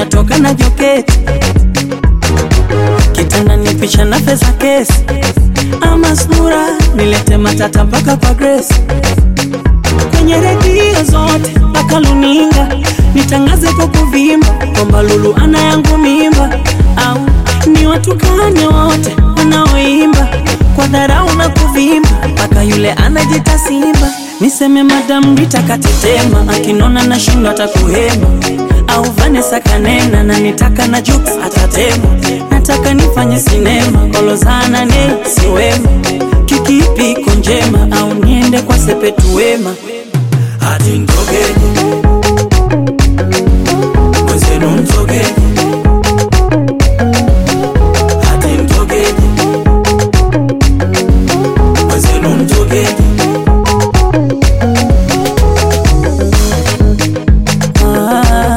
natoka na joketi kitanda ni picha na pesa kesi ama sura nilete matata mpaka kwa Grace kwenye redio zote mpaka luninga nitangaze kwa kuvimba kwamba Lulu ana yangu mimba, au ni watukane wote wanaoimba kwa dharau na kuvimba mpaka yule anajita Simba. Niseme Madam Rita katetema, akinona na shindo atakuhema, au Vanessa kanena na nitaka na Jux atatema. Nataka nifanye sinema kolozana ne siwema, kikipi iko njema, au niende kwa Sepetu Wema hati mtogeni mwenzenu mtogeni hati mtogeni mwenzenu mtogeni Ah,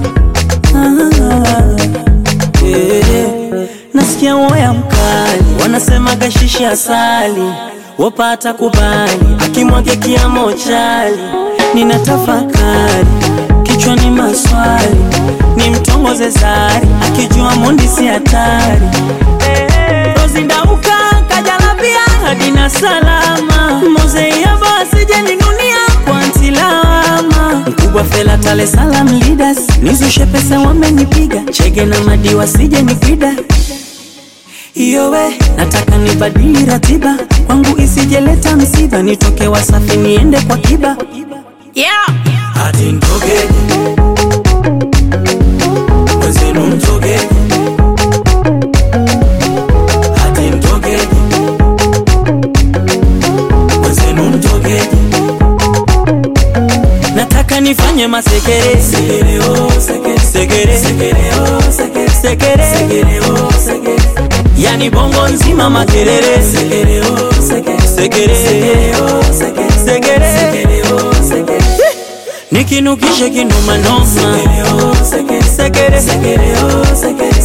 ah, eh. Nasikia woya mkali wanasema gashishi asali wapata kubali akimwage kiamo chali nina tafakari kichwani maswali ni mtongoze zari akijua mundi si hatari rozindauka kajalabia hadina salama mozeiaba asijeninunia kwa ntilama mkubwa fela tale salam leaders nizushe pesa wamenipiga chege na madiwa sije nipida iyowe nataka nibadili ratiba kwangu isijeleta msiba nitoke wasafi niende kwa kiba yeah. hati mtogeni mwenzenu mtogeni hati mtogeni mwenzenu mtogeni nataka nifanye masekere sekere oh sekere sekere sekere oh sekere sekere sekere oh sekere yani bongo nzima makelele sekere oh sekere sekere sekere oh sekere sekere sekere oh sekere nikinukishe kinumanoma sekere oh sekere sekere sekere oh sekere